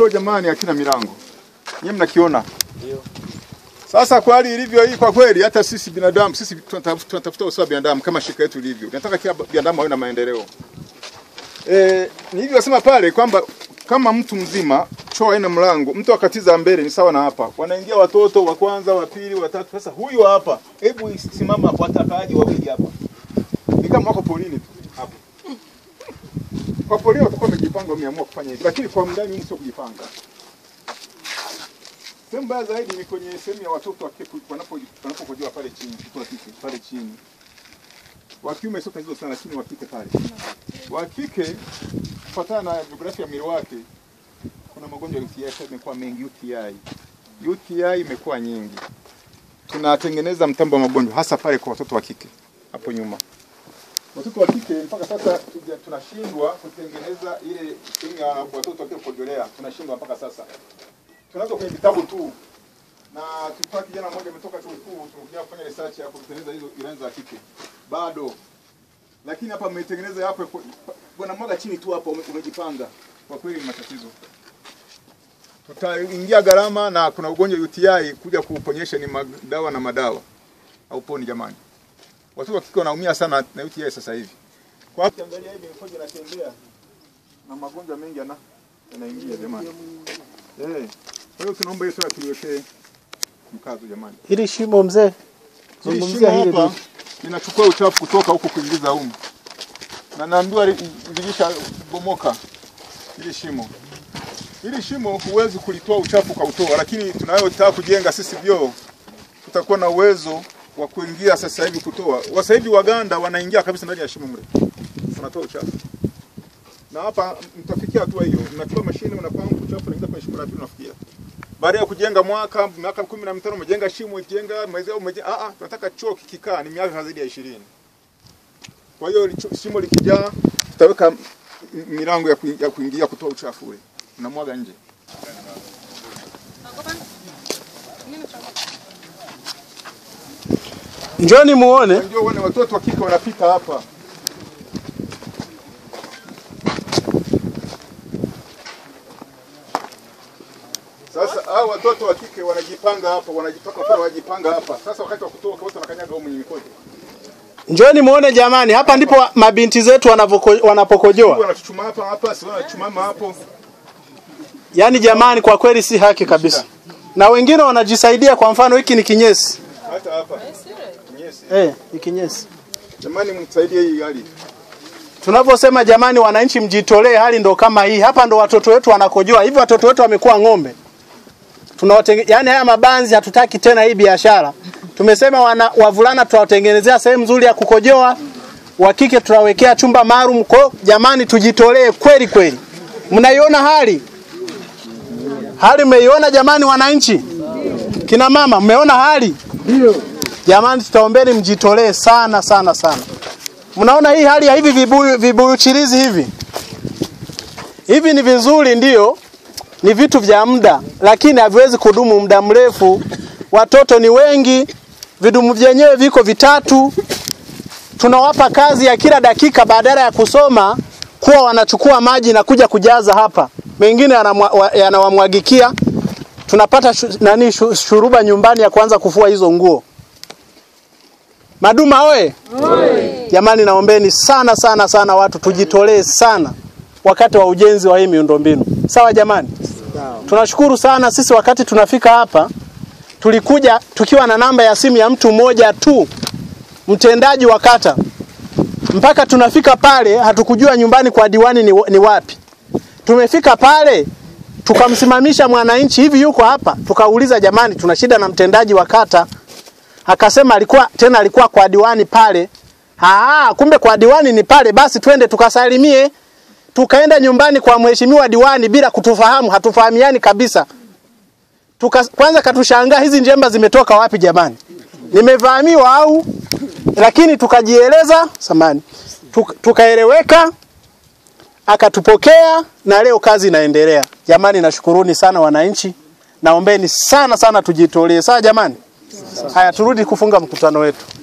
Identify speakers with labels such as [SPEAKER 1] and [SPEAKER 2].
[SPEAKER 1] choo jamani hakina milango. Nyinyi mnakiona? Sasa kwa hali ilivyo hii, kwa kweli hata sisi binadamu sisi tunatafuta tunatafuta usawa wa binadamu kama shirika yetu ilivyo. Tunataka kila binadamu awe na maendeleo. Eh, nilivyosema pale kwamba kama mtu mzima choo haina mlango, mtu akatiza mbele ni sawa na hapa. Wanaingia watoto wa kwanza, wa pili, wa tatu. Sasa huyu hapa, hebu simama hapo atakaaje wawili hapa. Ni kama wako polini tu hapo. Kwa polini watakuwa wamejipanga wameamua kufanya hivi, lakini kwa ndani humu sio kujipanga. Sehemu mbaya zaidi ni kwenye sehemu ya watoto wa kike wanapo wanapokojoa pale chini, mtoto wa kike pale chini. Wa kiume sio tatizo sana, lakini wa kike pale. Wa kike kufuatana na jiografia ya mwili wake kuna magonjwa ya UTI sasa imekuwa mengi UTI. UTI imekuwa nyingi. Tunatengeneza mtambo wa magonjwa hasa pale kwa watoto wa kike hapo nyuma. Watoto wa kike mpaka sasa tuja- tunashindwa kutengeneza ile sehemu ya watoto wa kike kujolea, tunashindwa mpaka sasa. Tunazo kwenye vitabu tu. Na tulikuwa kijana mmoja ametoka chuo kikuu tunakuja kufanya research ya kutengeneza hizo ilani za kike. Bado. Lakini hapa mmetengeneza hapo bwana mwaga chini tu hapo ume- umejipanga. Kwa kweli ni matatizo. Tutaingia gharama na kuna ugonjwa UTI kuja kuuponyesha ni madawa na madawa. Hauponi jamani. Watoto wa kike wanaumia sana na UTI sasa hivi. Kwa hiyo angalia hivi mkojo inatembea na magonjwa mengi yana yanaingia jamani. Eh. Kwa hiyo tunaomba hiyo swala tuliwekee mkazo jamani.
[SPEAKER 2] Hili shimo mzee,
[SPEAKER 1] Hili
[SPEAKER 2] zungumzia
[SPEAKER 1] shimo
[SPEAKER 2] hili
[SPEAKER 1] hapa
[SPEAKER 2] tu.
[SPEAKER 1] linachukua uchafu kutoka huko kuingiza humu, na naambiwa li- lilisha bomoka hili shimo. Hili shimo huwezi kulitoa uchafu kwa utoa, lakini tunayotaka kujenga sisi vyoo tutakuwa na uwezo wa kuingia sasa hivi kutoa. Sasa hivi Waganda wanaingia kabisa ndani ya shimo mle, wanatoa uchafu na hapa mtafikia hatua hiyo, mnachukua mashine unapanga uchafu unaingiza kwenye shimo la pili unafikia baada ya kujenga mwaka miaka kumi na mitano umejenga shimo jenga mwezi au umejenga ah ah tunataka choo kikikaa ni miaka zaidi ya ishirini kwa hiyo licho- shimo likijaa tutaweka m- milango ya, kuingia, ya kuingia kutoa uchafu ule unamwaga nje
[SPEAKER 2] Njoni muone.
[SPEAKER 1] ndio uone watoto wa kike wanapita hapa Sasa hao watoto wa kike wanajipanga hapa, wanajipaka pale, wanajipanga hapa. Sasa wakati wa kutoka wote wanakanyaga huko mwenye mikojo.
[SPEAKER 2] Njoni muone jamani, hapa ndipo wa- mabinti zetu wanavoko- wanapokojoa.
[SPEAKER 1] Wanachuchuma hapa hapa, si wanachuchuma hapo.
[SPEAKER 2] Yaani jamani, kwa kweli si haki kabisa. Na wengine wanajisaidia, kwa mfano hiki ni kinyesi.
[SPEAKER 1] Hata hapa. Yes.
[SPEAKER 2] Eh, ni kinyesi.
[SPEAKER 1] Jamani msaidie hii hali.
[SPEAKER 2] Tunavyosema jamani, wananchi mjitolee, hali ndo kama hii. Hapa ndo watoto wetu wanakojoa. Hivi watoto wetu wamekuwa ng'ombe. Tunawatenge... Yaani haya mabanzi hatutaki tena hii biashara. Tumesema wana, wavulana tutawatengenezea sehemu nzuri ya kukojoa. Wa kike tutawekea chumba maalum. Kwa hiyo, jamani tujitolee kweli kweli. Mnaiona hali? Hali mmeiona jamani wananchi? Kina mama mmeona hali? Ndio. Jamani tutaombeni mjitolee sana sana sana. Mnaona hii hali ya hivi vibuyu vibuyu chirizi hivi? Hivi ni vizuri ndio, ni vitu vya muda, lakini haviwezi kudumu muda mrefu. Watoto ni wengi, vidumu vyenyewe viko vitatu. Tunawapa kazi ya kila dakika, badala ya kusoma kuwa wanachukua maji na kuja kujaza hapa, mengine yanamwa- wa- yanawamwagikia. Tunapata shu, nani shu, shuruba nyumbani ya kuanza kufua hizo nguo. Maduma oye! Jamani, naombeni sana sana sana watu tujitolee sana wakati wa ujenzi wa hii miundombinu. Sawa jamani? Tunashukuru sana sisi wakati tunafika hapa tulikuja tukiwa na namba ya simu ya mtu mmoja tu mtendaji wa kata. Mpaka tunafika pale hatukujua nyumbani kwa diwani ni, ni wapi. Tumefika pale tukamsimamisha mwananchi hivi yuko hapa, tukauliza jamani, tuna shida na mtendaji wa kata. Akasema alikuwa tena alikuwa kwa diwani pale. Ah, kumbe kwa diwani ni pale, basi twende tukasalimie. Tukaenda nyumbani kwa mheshimiwa diwani bila kutufahamu, hatufahamiani kabisa. Tuka, kwanza katushangaa hizi njemba zimetoka wapi jamani? Nimevamiwa au? Lakini tukajieleza samani. Tuk, tukaeleweka akatupokea na leo kazi inaendelea. Jamani, nashukuruni sana wananchi. Naombeni sana sana tujitolee. Sawa jamani? Haya, turudi kufunga mkutano wetu.